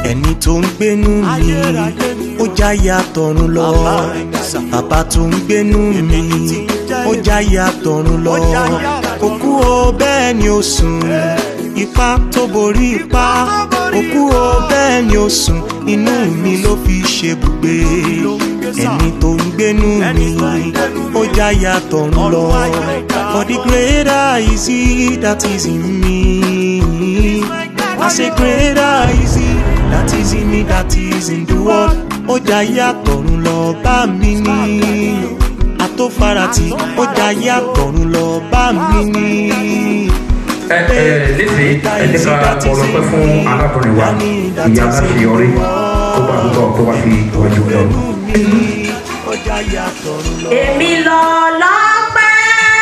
ẹni tó ń gbénú mi ó jáyà tọ̀run lọ bàbá tó ń gbénú mi ó jáyà tọ̀run lọ òkú o bẹ́ẹ̀ ni ó sùn ipá tó borí ipá òkú o bẹ́ẹ̀ ni ó sùn inú mi ló fi ṣe bùgbé ẹni tó ń gbénú mi ó jáyà tọ̀run lọ for the greater is he that is in me I say greater is he that is in me that is in the world ó jáyà tọ̀run lọ bá mi ní àtòfarati ó jáyà tọ̀run lọ bá mi ní ẹ ẹ lédè ẹ jẹ́ ká ọlọpẹ fún arábìnrin wa ìyá aláṣeyọrí kó bá gbọ́ kó wá fi ìwájú rẹ ọdún. èmi lọ lọ́pẹ́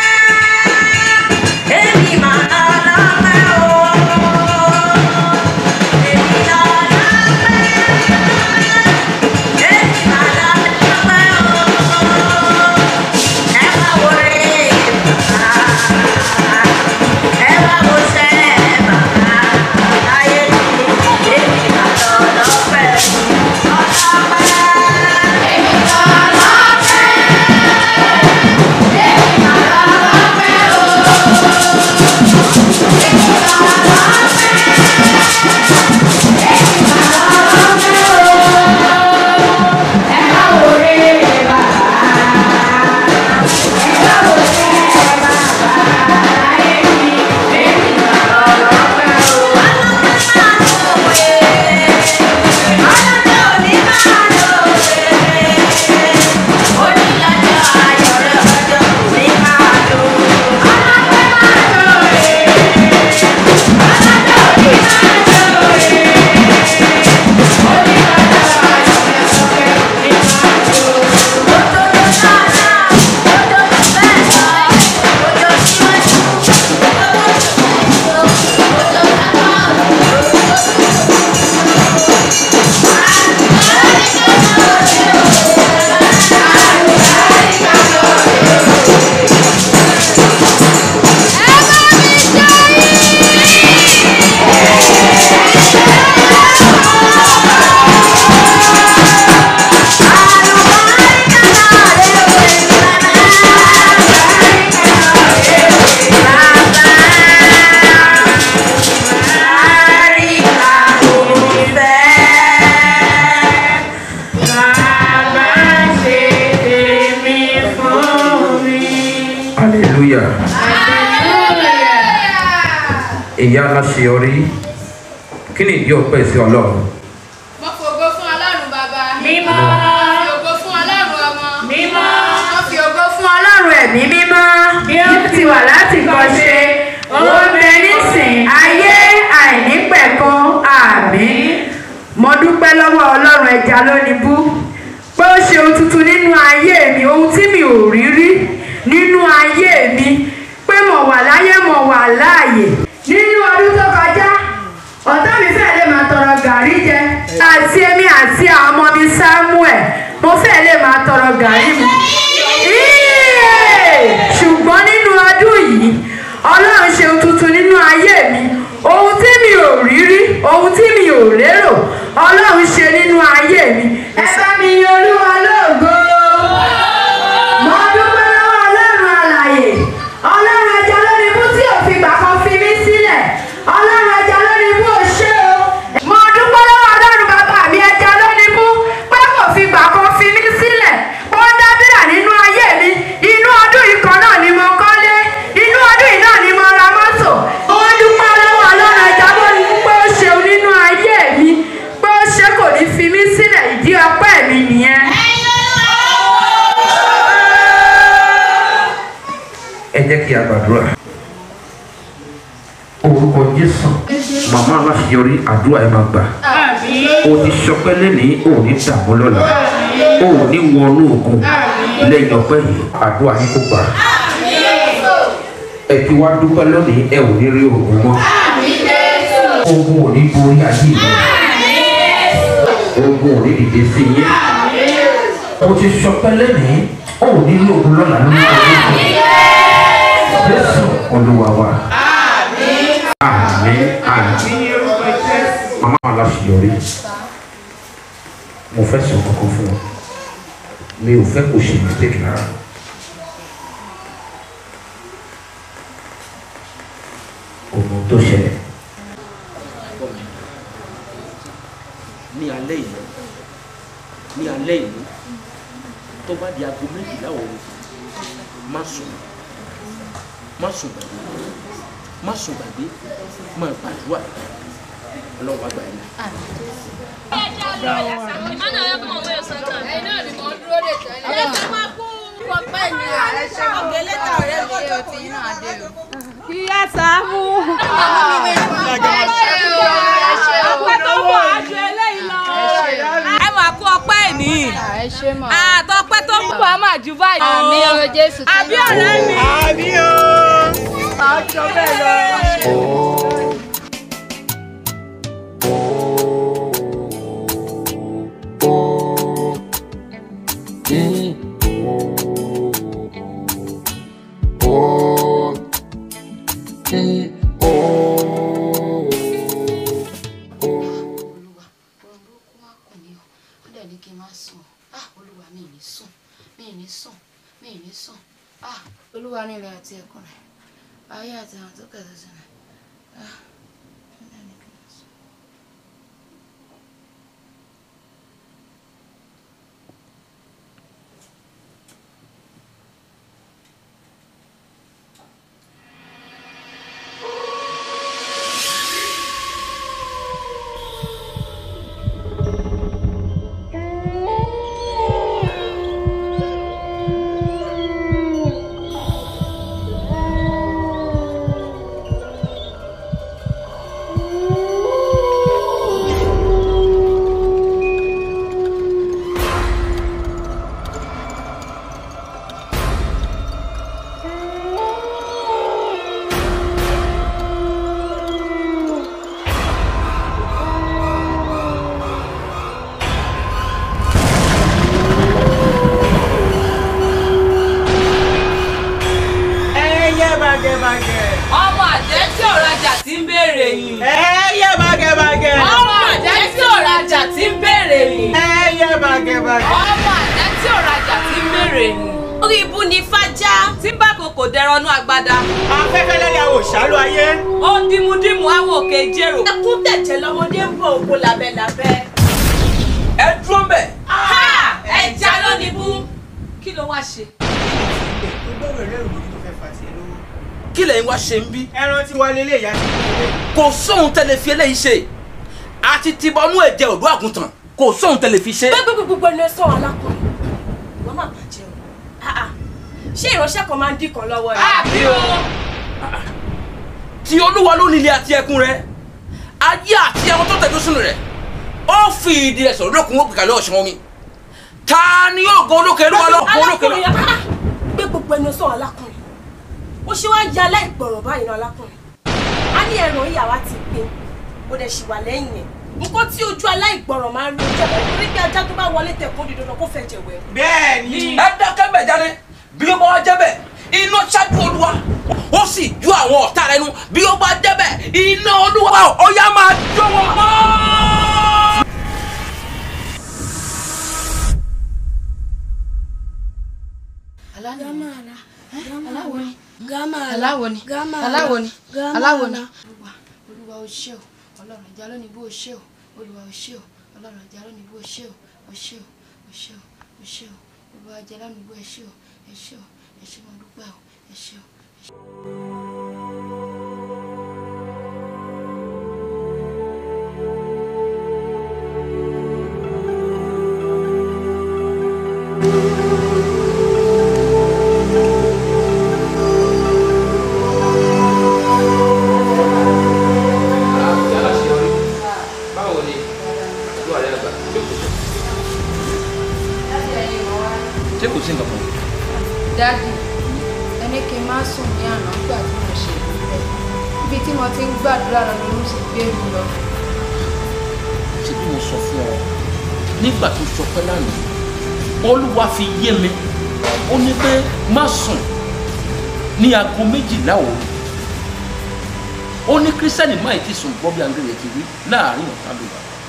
èmi máa lọ lọ́pẹ́ o èmi lọ lọ́pẹ́ èmi máa lọ lọ́pẹ́ o ẹ wá wo rè bàbá ẹ wá wo sẹ́ bàbá láyé mi èmi máa lọ lọ́pẹ́ ọlọ́pẹ́ èmi lọ lọ́pẹ́. hallelujah ìyá aláṣeyọrí kí ni ìdí ọpẹ́ sí ọlọ́run Mo fògo fún Ọlọ́run bàbá. Mímọ́. Mo fi ògo fún Ọlọ́run ọmọ. Mímọ́. Mo fi ògo fún Ọlọ́run ẹ̀mí mímọ́. bí ó ti wà láti kọ́ ṣe ó ń bẹ nísìn ayé àìnípẹ̀kan àmín. Mo dúpẹ́ lọ́wọ́ Ọlọ́run ẹja lónìí bú. Pé ó ṣe ohun tuntun nínú ayé mi, ohun tí mi ò rí rí nínú ayé mi. Pé mo wà láyé mo wà láàyè. Nínú ọdún tó kọjá, ọ̀tá mi fẹ́ lè máa tọrọ gàrí jẹ. Àti èmi àti àwọn ọmọ mi Samuel, mo fẹ́ lè máa tọrọ gàrí mu. Íyè! Ṣùgbọ́n nínú ọdún yìí, Ọlọ́run ṣe ohun tuntun nínú ayé mi. Ohun tí mi ò rí rí, ohun tí mi ò lérò, Ọlọ́run ṣe nínú ayé mi. Ẹ bá mi yin Olúwa lógo. Mo dúpẹ́ lọ́wọ́ Ọlọ́run alàyè. Ọlọ́run ẹja lórí ibú tí ò fi gbà kan fi mí sílẹ̀. Ọlọ́run ẹja lórí ibú ò ṣe o. Mo dúpẹ́ lọ́wọ́ Ọlọ́run bàbá mi ẹja lórí ibú pé kò fi gbà kan fi mí sílẹ̀. Ó dábìrà nínú ayé mi. Inú ọdún yìí kan náà ni mo kọ́lé. Inú ọdún yìí náà ni mo ra mọ́tò. Mo dúpẹ́ lọ́wọ́ Ọlọ́run ẹja lórí ibú pé ó ṣeun nínú ayé mi. Pé ó ṣe kò ní fi mí sílẹ̀. Ìdí ọpẹ́ mi nìyẹn. ẹ jẹ́ kí a gbàdúrà orúkọ jésù màmá aláṣeyọrí àdúrà ẹ máa gbà o ti sọpẹ́ lẹ́nìí o ní dààmú lọ́la o ní wọnú ògùn lẹ́yìn ọpẹ́ yìí àdúrà yín kò gbà ẹ ti wá dúpẹ́ lónìí ẹ ò ní rí ògùn mọ́ ogun ò ní borí ayé mi ogun ò ní dìde sí yín o ti sọpẹ́ lẹ́nìí o ní rí ògùn lọ́la lórí ọdún yìí jésù olúwa wa àmín àmín màmá aláṣeyọrí mo fẹ́ sọ kankan fún ọ mi ò fẹ́ kó ṣe mistake rárá. kò mọ ohun tó ṣẹlẹ̀. ní alẹ́ yìí ní alẹ́ yìí tó bá di aago méjìlá òru má sùn má sùn gbàgbé má sùn gbàgbé má gbàdúrà ọlọ́run àgbà yẹn. Ìyá Sàámú. Ọpẹ́ tó wọ̀ aṣọ eléyìí lọ. Ẹ máa kó ọpẹ́ ìní. ẹ ṣe mọ. Àtọ́pẹ́ tó ń bọ̀ á máa ju báyìí. àmì o jésù tó Àbí ọ̀rẹ́ mi. àmì o. àjọ bẹ́ẹ̀ lọ. olúwa orun burúkú wá kù mí o ó dẹ̀ ní kí n má sùn ah olúwa mi ì ní sùn mi ì ní sùn mi ì ní sùn ah olúwa nílẹ̀ àti ẹ̀kún rẹ̀ ayé àti àwọn tó kẹ̀sẹ̀ sí rẹ̀ ah ó dẹ̀ ní kí n má sùn. ẹyẹ bàgẹ̀bàgẹ̀. Ọmọ àjẹ́ tí ò rajà tí ń béèrè yìí. ẹyẹ bàgẹ̀bàgẹ̀. Ọmọ àjẹ́ tí ò rajà tí ń béèrè yìí. ẹyẹ bàgẹ̀bàgẹ̀. Ọmọ àjẹ́ tí ò rajà tí ń béèrè yìí. Orí ibu ni fájá. Tí bá kòkò dẹranú agbada. afẹ́fẹ́ lẹ́yà ò ṣálú ayé. Ó dímúdímú àwọn òkè jèrò. Ẹkún tẹ̀jẹ̀ lọ́mọdé ń bọ̀ òkú labẹ́labẹ́. ẹ dúró ń bẹ̀. Ha! Ẹja ló ní bú. Kí ló wá ṣe? kí lẹ́yìn wá ṣe ń bí. ẹran tí wà lélẹ̀ ìyá ti kú. kò sóhun tẹ́lẹ̀ fi eléyìí ṣe àti tìbọnú ẹ̀jẹ̀ òdó àgùntàn kò sóhun tẹ́lẹ̀ fi ṣe. gbogbo ẹni sọ alákùnrin wọn máa bàjẹ́ o Ah, ah. ṣé ìránṣẹ́ kan máa ń dín kan lọ́wọ́ rẹ̀. Àbí o. tí olúwa ló nílé àti ẹkún rẹ̀ ayé àti ẹran tó tẹ̀dó sínú rẹ̀ ó fi ìdí rẹ̀ sọ̀rọ̀ lókun ó gbìkàlẹ̀ ọ̀ṣun omi ta ni yóò gan olókè lọ́wọ́ lọ́wọ́ olókè alákùnrin lọ́wọ́. ah, gbé gbogbo ẹni sọ alákùnrin ó ṣe wáá ya aláìgbọràn báyìí náà alákùnrin a ní ẹran ìyàwó ti gbé ó dẹ̀ ṣì wà lẹ́yìn ẹ̀ nǹkan tí ojú aláìgbọràn máa ń rí ojú ẹ̀ torí pé ajá tó bá wọlé tẹ̀kún di dandan kó fẹ́ jẹ̀wẹ̀. bẹ́ẹ̀ ni. ẹ dákẹ́ bẹ̀ jáde bí ó bá wá jẹ́ bẹ̀ iná ṣáájú olúwa ó sì ju àwọn ọ̀tá rẹ̀ nu bí ó bá jẹ́ bẹ̀ iná olúwa ó yá máa jó wọn mọ́. aláwo ni aláwo ni aláwo ni aláwo ni. olúwa olúwa o ṣé o ọlọ́run ìjà lónìí bó o ṣé o olúwa o ṣé o ọlọ́run ìjà lónìí bó o ṣé o o ṣé o o ṣé o o ṣé o olúwa ìjà lónìí bó o ṣé o ẹ ṣé o ẹ ṣé mo dúpẹ́ o ẹ ṣé o. báwo ni àdúrà rẹ àgbà ṣé kò sí nǹkan kan. dáàdì ẹni kí n má sùn ní àná nígbà tí mo ṣe ìdúpẹ́ ibi tí mo ti ń gbàdúrà lọ ni mo sì gbé mi lọ. ṣé bí mo sọ fún ọ nígbà tó sọ pé lánàá olúwa fi yé mi ó ní pé má sùn ní aago méjìlá òru ó ní kírísítẹ́nì máì ti sùn gbọ́ bí angele ti wí láàrin ọ̀tá ló wà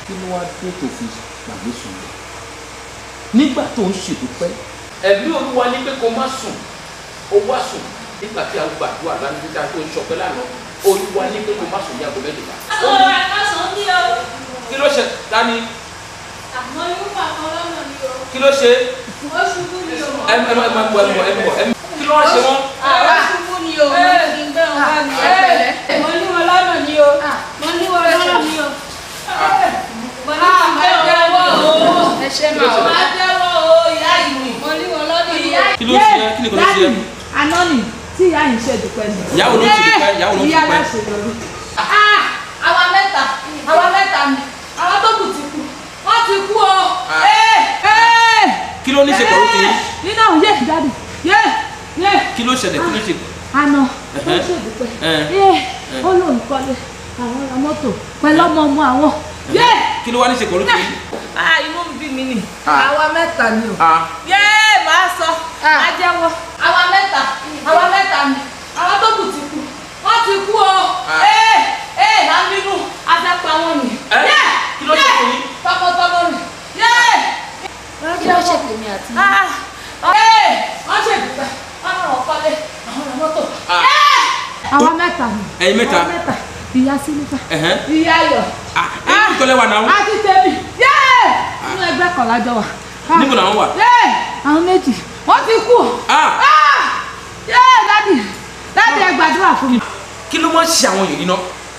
kí ló wá dé tó fi gbàgbé sùn lọ nígbà tó ń ṣèdúpẹ́ ẹ̀mí olúwa ní pé kó má sùn ó wá sùn nígbà tí a gbàdúrà lánàá nígbà tó ń ṣọpẹ́ lánàá olúwa ní pé kó má sùn ní aago méjìlá. ọ̀rọ̀ àkàsọ̀ ní o. kí ló ṣe dání àmọ́ irú pàkan lọ́nà ni o. kí ló ṣe ó ṣubú ni o. ẹ ẹ ẹ máa bọ ẹ bọ ẹ bọ ẹ kí ló wá ṣe wọn. ó ṣubú ni o. mo ti gbé wọn bá mi. mo ní wọn lọ́nà ni o. mo ní wọn lọ́nà ni o. mo ní wọn bá jẹ́wọ́ o. ẹ ṣe máa wọ. máa jẹ́wọ́ o ìyá ìwé. mo ní wọn lọ́nà ni o. kí ló ṣe ẹ kí ni kò ló ṣe ẹ. àná ni tí ìyá yìí ṣe dúpẹ́ ni. ìyàwó ló ti dúpẹ́ ìyàwó ló ti ìyá dúpẹ́. aláṣẹ lórí. àwa mẹ́ta àwa mẹ́ta ni àwa tó kù ti kú wọ́n ti kú o. Ah. Ee, ee. kí ló ní ṣe pẹ̀lú kí nínú àwọn yé dáàdì yé yé kí ló ṣẹlẹ̀ kí ló ṣe. àná ó Ẹ̀hẹ́. ṣe dúpẹ́ Ẹ̀. yé ó lóun kọ́lé àwọn ra mọ́tò pẹ̀lú ọmọ ọmọ àwọn yé. kí ló wá ní ṣe pẹ̀lú kí. ah inú ń bí mi nì Ah. àwa mẹ́ta ni o. Ah. yé màá sọ máa jẹ́wọ́. àwa mẹ́ta àwa mẹ́ta ni àwa tó kù ti kú wọ́n ti kú o. Ah. ee ee máa ń bínú afẹ́pá wọn ni. Ẹ́, Yé, kí ló ṣe yé, fún yín? tọmọtọmọ ni. yé kí ló ṣe tèmi àti ah ee wọ́n ṣe ìdúpẹ́ wọ́n náà wọ́n kọ́lé àwọn ọ̀rọ̀ mọ́tò. Ah. Yé! àwa mẹ́ta ni. ẹ̀yin mẹ́ta. àwa mẹ́ta ìyá sílífà Ẹ̀hẹ́. ìyá ayọ̀ Ah, ẹ̀yin tó lẹ́wà náà. àti tèmi yé inú ẹgbẹ́ kan lájọ wà. Ah. níbo làwọn wà. yé àwọn méjì wọ́n ti kú. Ah. Ah! yé dádì dádì ẹ gbàdúrà fún mi. kí ló máa ń ṣe àwọn èèyàn yìí ná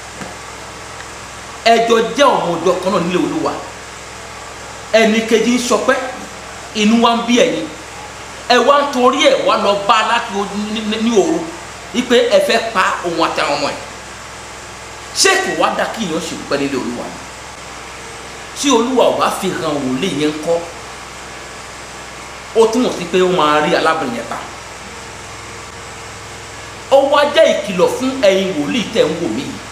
ẹjọ jẹ ọmọ ọjọ́ kan náà nílé olúwa ẹnì kejì ń sọpẹ́ inú wa ń bí ẹ̀yin ẹ wá ń torí ẹ wá lọ bá láti o- ní- ní ní òru wípé ẹ fẹ́ pa òun àti àwọn ọmọ ẹ ṣé kò wá dá kí èèyàn ṣèlú pẹ́ nílé olúwa ni tí olúwa ò bá fi hàn wòlé yẹn kọ́ ó túmọ̀ sí pé ó máa rí alábìnrin yẹn ta ó wá jẹ́ ìkìlọ̀ fún ẹ̀yin wòlíì tẹ̀ ń wò mí yìí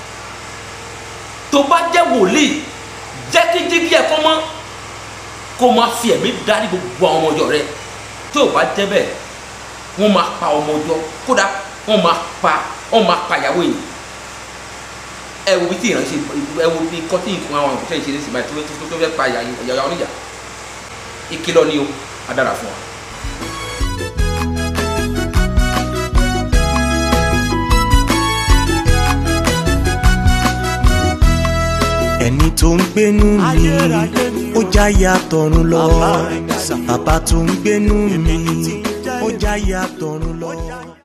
tó bá jẹ́ wòlíì jẹ́ kí jígí ẹ̀ kọ́ mọ́ kó máa fi ẹ̀mí darí gbogbo àwọn ọmọ ọjọ́ rẹ tó o bá jẹ́ bẹ́ẹ̀ wọ́n máa pa ọmọ ọjọ́ kódà wọ́n máa pa wọ́n máa pa ìyàwó yìí ẹ wo bí tí ìránṣẹ́ ẹ wo bí kọ́tí nǹkan àwọn òṣìṣẹ́ ìṣeré sì máa tó tó tó fẹ́ pa ìyàwó oníjà ìkìlọ̀ ni o á dára fún wa. ẹni tó ń gbénú mi ó jáyà tọ̀run lọ bàbá tó ń gbénú mi ó jáyà tọ̀run lọ.